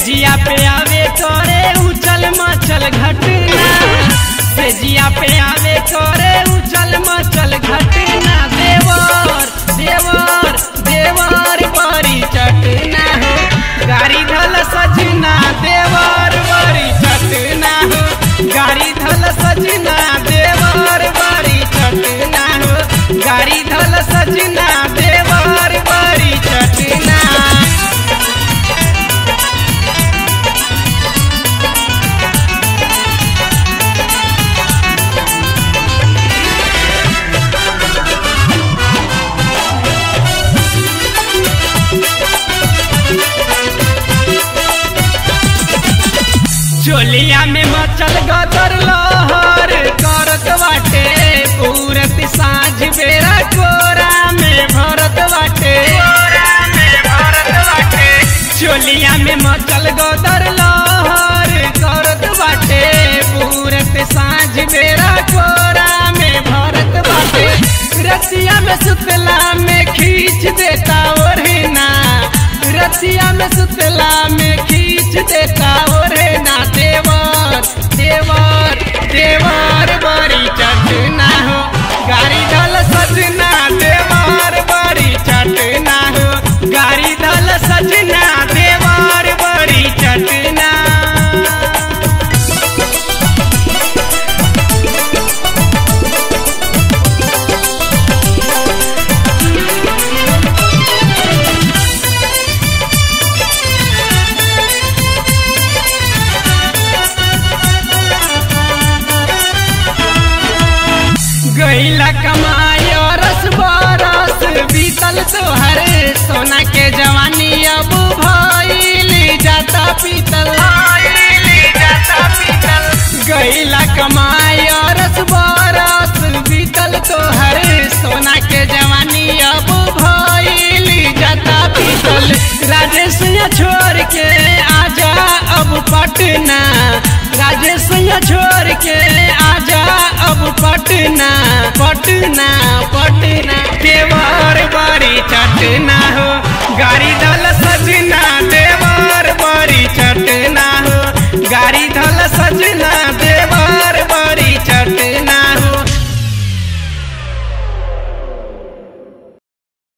सेजिया पे आवे करे उचल मचल घटना सेजिया पे आवे करे उचल मचल घटना देवर देवर देवर बड़ी चटना हो गाड़ी धल सजना देवर बड़ी चटना हो गाड़ी धल सजना देवर बड़ी चटना हो गाड़ी धल सजना देवर बड़ी चटना चोलिया में मचल गदर लहर करत बाटे पूरत साँझ बेरा कोरा में भरत बाटे चोलिया में मचल गदर लहर करत बाटे पूरत साँझ बेरा कोरा में भरत बाटे रतिया में सुतला में खींच देता ओढ़ना रतिया में सुतला में खींच देता ओढ़ना देवर देवर देवर बड़ी चटना हो गाड़ी धल सजना देवर बड़ी चटना हो गाड़ी धल सजना देवर बड़ी चटना गईला कमाई रस बरस बीतल तोहर सोना के जवानी अब भइल जाता पीतल गईला कमाई रस बरस बीतल तोहर सोना के जवानी अब भइल जाता पीतल राजेश छोड़ के आजा अब पटना राजेश छोड़ के आजा अब पटना पटना पटना देवर